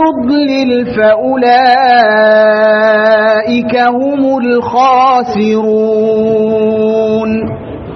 يضلل فأولئك هم الخاسرون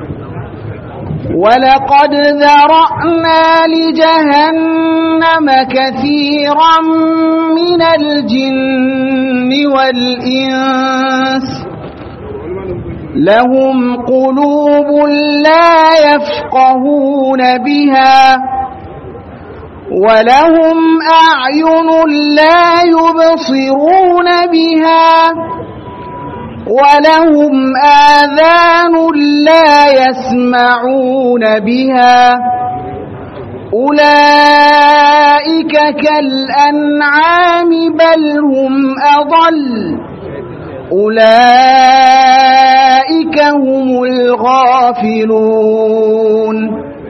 ولقد ذرأنا لجهنم كثيرا من الجن والإنس لهم قلوب لا يفقهون بها ولهم أعين لا يبصرون بها ولهم آذان لا يسمعون بها أولئك كالأنعام بل هم أضل أولئك هم الغافلون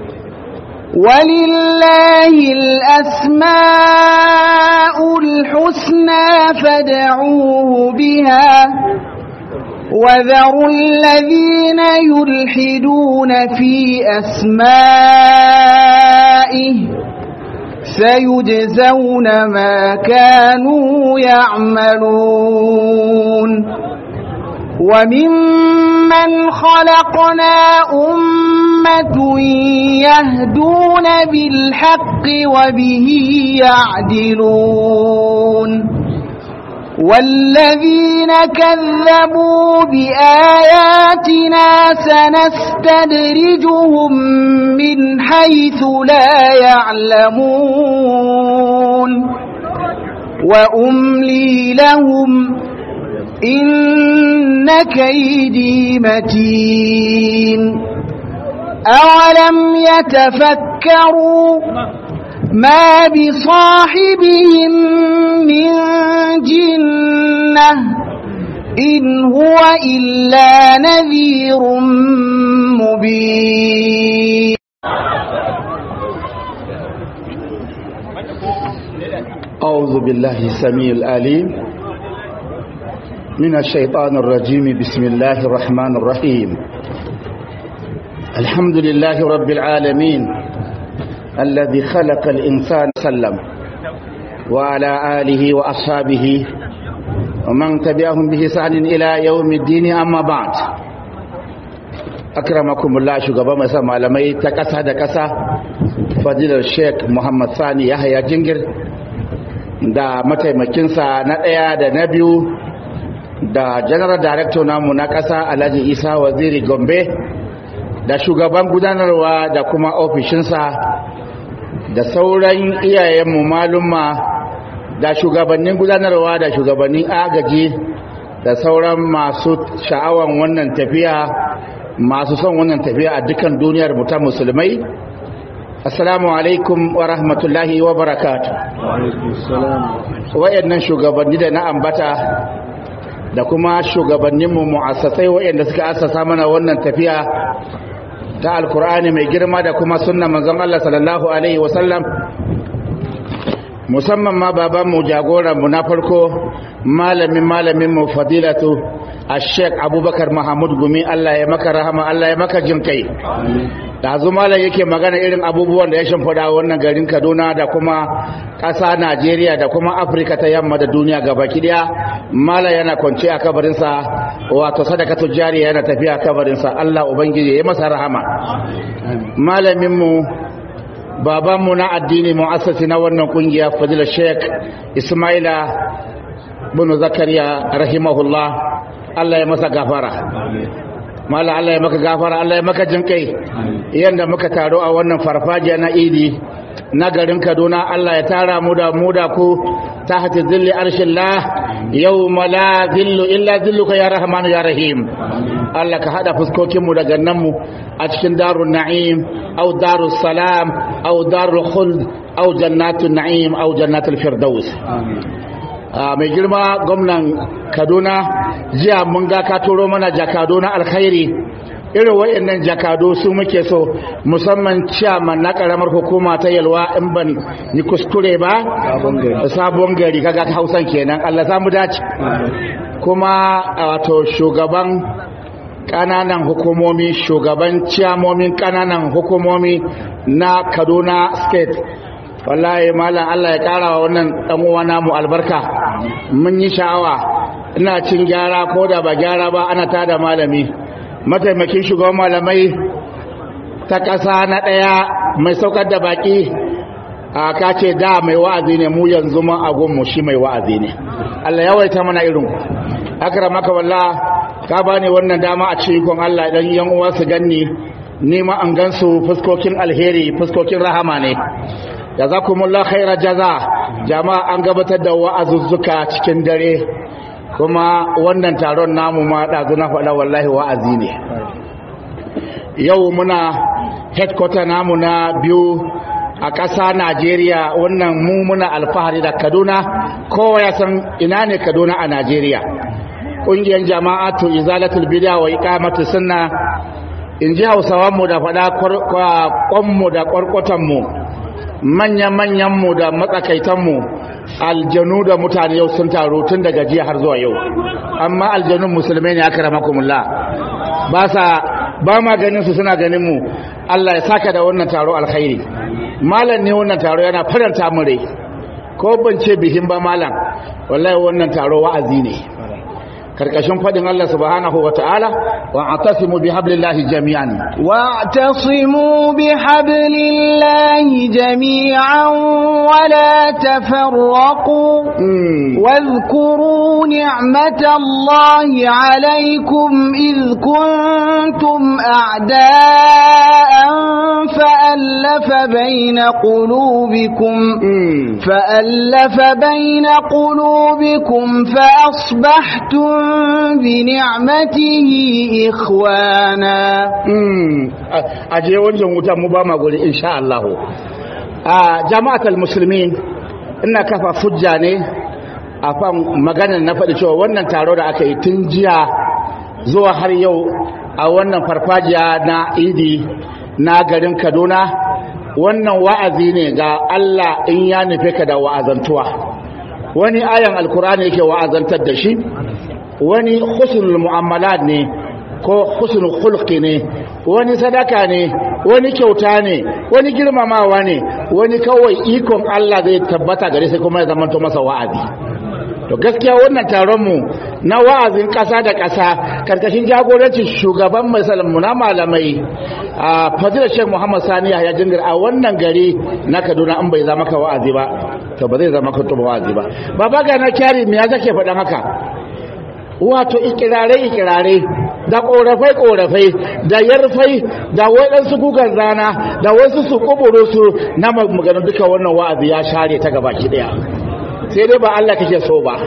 ولله الأسماء الحسنى فادعوه بها وذروا الذين يلحدون في أسمائه سيجزون ما كانوا يعملون وممن خلقنا أمة يهدون بالحق وبه يعدلون والذين كذبوا بآياتنا سنستدرجهم من حيث لا يعلمون وأملي لهم إن كيدي متين أولم يتفكروا ما بصاحبهم من جنة إن هو إلا نذير مبين أعوذ بالله السميع العليم من الشيطان الرجيم بسم الله الرحمن الرحيم الحمد لله رب العالمين الذي خلق الإنسان سلم وعلى آله وأصحابه ومن تبعهم بإحسان إلى يوم الدين أما بعد أكرمكم الله شغبا مسا malamai ta ƙasa da ƙasa fadilar Sheikh Muhammad Sani Yahaya Jingir da mataimakinsa na ɗaya da na biyu da general director namu na ƙasa Alhaji Isa Waziri Gombe da shugaban gudanarwa da kuma ofishinsa da sauran iyayenmu malumma da shugabannin gudanarwa da shugabannin agaji da sauran masu sha'awan wannan tafiya masu son wannan tafiya a dukkan duniyar ta musulmai assalamu alaikum wa rahmatullahi wa barakatu wayannan shugabanni da na ambata da kuma shugabanninmu mu'assasai wayanda suka assasa mana wannan tafiya ta alkur'ani mai girma da kuma sunna manzon Allah sallallahu alaihi wasallam musamman ma babanmu jagoranmu na farko malamin malaminmu fadilatu a sheik abubakar mahamud gumi Allah ya maka rahama Allah ya maka jin kai da zu malam yake magana irin abubuwan da ya shimfiɗa wannan garin kaduna da kuma ƙasa najeriya da kuma afirka ta yamma da duniya gaba ɗaya malam yana kwance a kabarinsa wato sadakatu jariya yana tafiya a kabarinsa allah ubangiji ya masa rahama malaminmu babanmu na addini mu'assasi na wannan kungiya fadila sheik ismaila bin zakariya rahimahullah allah ya masa gafara mala Allah ya maka gafara Allah ya maka jinkai yanda muka taro a wannan farfajiya na idi na garin Kaduna Allah ya tara mu da mu da ku tahta zilli arshillah yawma la zillu illa zilluka ya rahman ya rahim Allah ka hada fuskokin mu daga nan mu a cikin darun na'im au darus salam au darul khuld au jannatul na'im au jannatul firdaus mai girma gwamnan kaduna jiya mun ga ka turo mana jakado na alkhairi irin wayannan jakado su muke so musamman ciyaman na karamar hukuma ta yalwa in ban ni kuskure ba sabon gari kaga hausan kenan Allah za mu dace kuma wato shugaban kananan hukumomi shugaban ciyamomin kananan hukumomi na kaduna state wallahi malam Allah ya kara wa wannan dan uwa namu albarka mun yi sha'awa ina cin gyara ko da ba gyara ba ana tada malami mataimakin shugaban malamai ta ƙasa na ɗaya mai saukar da baki a kace da mai wa'azi ne mu yanzu ma agunmu shi mai wa'azi ne Allah yawaita mana irin akramaka wallah ka bani wannan dama a cikin Allah dan yan uwa su ganni ni ma an gansu fuskokin alheri fuskokin rahama ne jazakumullahu khaira jaza jama'a an gabatar da wa'azuzzuka cikin dare kuma wannan taron namu ma dazu na faɗa wallahi wa'azi ne yau muna headquarter namu na biyu a ƙasa Najeriya wannan mu muna alfahari da Kaduna kowa ya san ina ne Kaduna a Najeriya ƙungiyar jama'atu izalatul bid'a wa iqamatu sunna in ji hausawan mu da faɗa kwanmu da kwarkwatan mu manyan manyan mu da matsakaitan mu aljanu da mutane yau sun taru tun daga jiya har zuwa yau amma aljanun musulmai ne aka ramakumullah ba sa ba ma ganin su suna ganin mu Allah ya saka da wannan taro alkhairi malam ne wannan taro yana faranta mu rai ko ban ce bihin ba malam wallahi wannan taro wa'azi ne karkashin fadin Allah subhanahu wata'ala wa atasimu bihablillahi jami'an wa atasimu bihablillahi jami'an wa la tafarraqu wadhkuru ni'matallahi 'alaykum idh kuntum a'da'an fa'alafa bayna qulubikum fa'alafa bayna qulubikum fa asbahtum بنعمته إخوانا aje wancan wuta mu ba ma guri insha Allah a jama'atul muslimin ina kafa fujja ne a kan maganar na faɗi cewa wannan taro da aka yi tun jiya zuwa har yau a wannan farfajiya na idi na garin kaduna wannan wa'azi ne ga Allah in ya nufe ka da wa'azantuwa wani ayan alkur'ani yake wa'azantar da shi wani husnul mu'amalat ne ko husnul khulqi ne wani sadaka ne wani kyauta ne wani girmamawa ne wani kawai ikon Allah zai tabbata gare sai kuma ya zamanto masa wa'azi to gaskiya wannan taron mu na wa'azin ƙasa da ƙasa karkashin jagorancin shugaban mai mu na malamai a fadilar Sheikh Muhammad Sani ya jingar a wannan gari na Kaduna in bai zama ka wa'azi ba to ba zai zama ka tuba wa'azi ba baba ga na kyari me ya zake faɗan haka wato ikirare-ikirare da korafai-korafai da yarfai da waɗansu gugan rana da wasu su kuburu su na maganin duka wannan wa'azi ya share ta gaba ki daya sai dai ba Allah kake so ba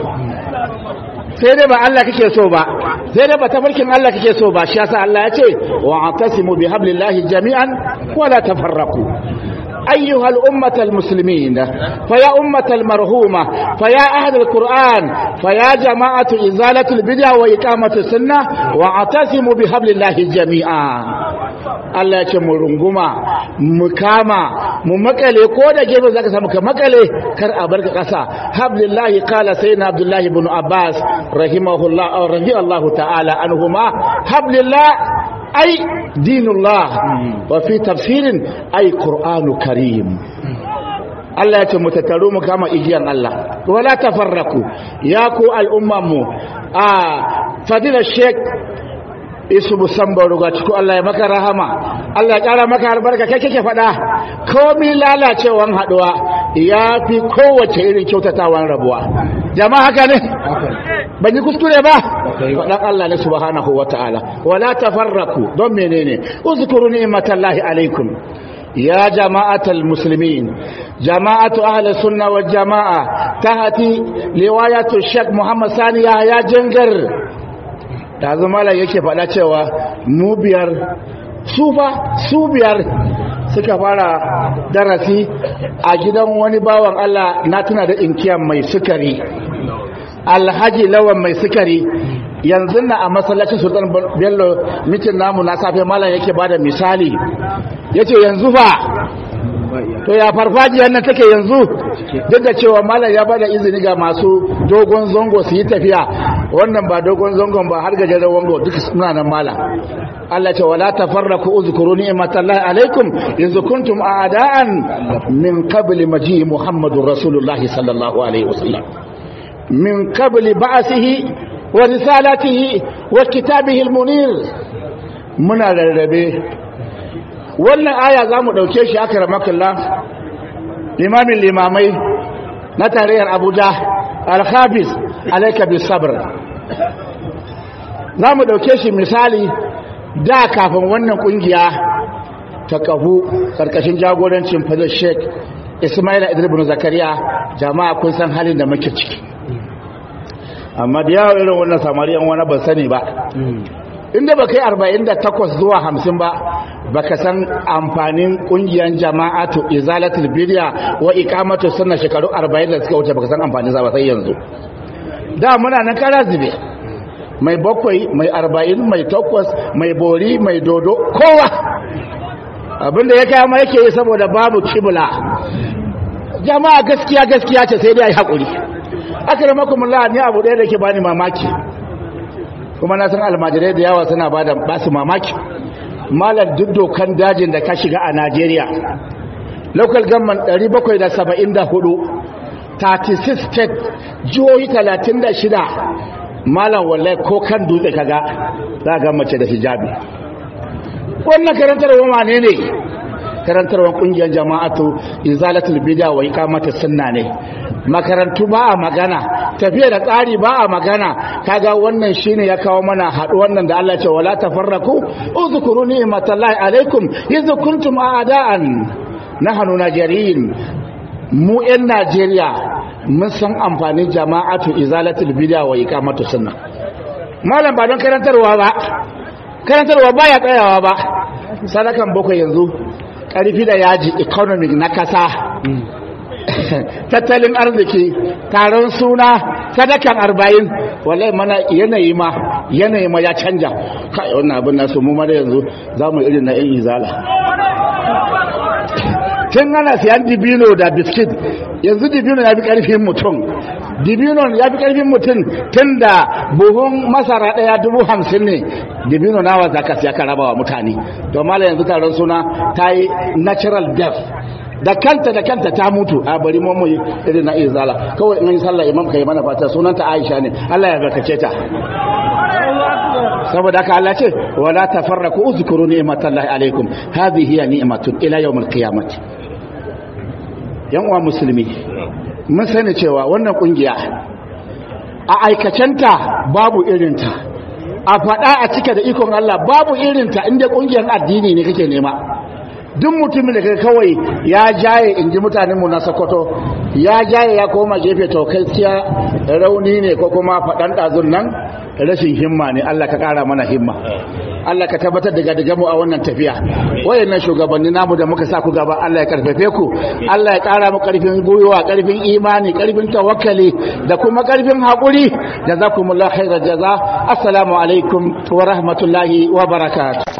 sai dai ba Allah kake so ba sai dai ba tafarkin Allah kake so ba shi yasa Allah ya ce wa atasimu bihablillahi jami'an wala tafarraqu أيها الأمة المسلمين فيا أمة المرهومة فيا أهل القرآن فيا جماعة إزالة البدع وإقامة السنة واعتصموا بحبل الله جميعا Allah ya ce mu runguma mu kama mu makale ko da gefe zaka samu ka makale kar a barka kasa hablillahi qala sayyidina abdullahi ibn abbas rahimahullah radiyallahu ta'ala anhuma hablillah ai dinullah wa fi tafsirin ai qur'anu karim Allah ya ce mu tattaru mu kama igiyan Allah wala tafarraku ya ku al'umman mu a fadila sheikh isu musamman ruga cikin Allah ya maka rahama Allah ya kara maka albarka kai kake faɗa komi lalacewan haɗuwa ya fi kowace irin kyautatawan rabuwa jama'a haka ne ban yi kuskure ba faɗan Allah ne subhanahu wa ta'ala wala tafarraku don menene uzkuru ni'matallahi alaikum يا جماعة المسلمين جماعة أهل السنة والجماعة تهتي رواية الشيخ محمد ثاني يا جنجر da zama yake faɗa cewa mu biyar su fa su biyar suka fara darasi a gidan wani bawan Allah na tuna da inkiyan mai sukari alhaji lawan mai sukari yanzu na a masallacin sultan bello mitin namu na safe malam yake bada misali ya ce yanzu fa to ya farfajiyar nan take yanzu duk da cewa malam ya bada izini ga masu dogon zango su yi tafiya wannan ba dogon zangon ba har gajeren wango duk suna nan malam Allah ce wala tafarraku uzkuru ni'matallahi alaikum yanzu kuntum a'da'an min qabli maji muhammadur rasulullahi sallallahu alaihi wasallam min qabli ba'sihi wa risalatihi wa kitabihi almunir muna rarrabe wannan aya za mu ɗauke shi aka ramakalla limamin limamai na tarayyar abuja alhabis alaika bis sabr za mu ɗauke shi misali da kafin wannan ƙungiya ta kahu ƙarƙashin jagorancin fadar sheik ismaila idribin zakariya jama'a kun san halin da muke ciki amma da yawa irin wannan samariyan wani ban sani ba inda ba kai 48 zuwa 50 ba baka san amfanin kungiyar jama'atu izalatul bid'a wa iqamatu sunna shekaru 40 da suka wuce baka san amfanin sa ba sai yanzu da muna nan kara zube mai bakwai mai 40 mai takwas mai bori mai dodo kowa abinda ya kai ma yake yi saboda babu kibla jama'a gaskiya gaskiya ce sai dai ai hakuri akramakumullah ni abu ɗaya da ke bani mamaki kuma na san almajirai da yawa suna bada basu mamaki malar duk dokan dajin da ka shiga a Najeriya local government 774 36 state jihohi 36 malam wallahi ko kan dutse kaga za ga mace da hijabi wannan karantarwa wane ne karantarwar kungiyar jama'atu izalatul bid'a wa iqamatus sunna ne makarantu ba a magana tafiya da tsari ba a magana kaga wannan shine ya kawo mana haɗu wannan da Allah ce wala tafarraku uzkuru ni'matallahi alaikum idh kuntum a'da'an nahnu najeriyin mu yan Najeriya mun san amfanin jama'atu izalatul bid'a wa iqamatus sunna malam ba don karantarwa ba karantarwa baya tsayawa ba sadakan boko yanzu karfi da yaji economic na kasa tattalin arziki taron suna sadakan arba'in wallahi mana yanayi ma yanayi ma ya canja kai wannan abin nasu mu ma da yanzu za mu irin na yan izala tun ana siyan dibino da biskit yanzu dibino ya fi karfin mutum dibino ya fi karfin mutum tun da buhun masara daya dubu hamsin ne dibino nawa za ka siya ka raba wa mutane to mala yanzu taron suna ta yi natural death da kanta da kanta ta mutu a bari mu mu irin na izala kawai in yi sallah imam kai mana fata sunanta Aisha ne Allah ya barkace ta saboda haka Allah ce wala tafarraku uzkuru ni'matallahi alaikum hadhihi hiya ni'matun ila yawmil qiyamati yan uwa musulmi mun sani cewa wannan kungiya a aikacenta babu irinta a faɗa a cika da ikon Allah babu irinta inda kungiyar addini ne kake nema duk mutumin da kai kawai ya jaye in ji mutanenmu na sokoto ya jaye ya koma gefe to kai siya rauni ne ko kuma faɗan ɗazun nan rashin himma ne Allah ka ƙara mana himma Allah ka tabbatar da gadiga mu a wannan tafiya wayannan shugabanni namu da muka sa ku gaba Allah ya karfafe ku Allah ya ƙara mu ƙarfin gwiwa ƙarfin imani ƙarfin tawakkali da kuma ƙarfin haƙuri jazakumullahu khairal jaza assalamu alaikum wa rahmatullahi wa barakatuh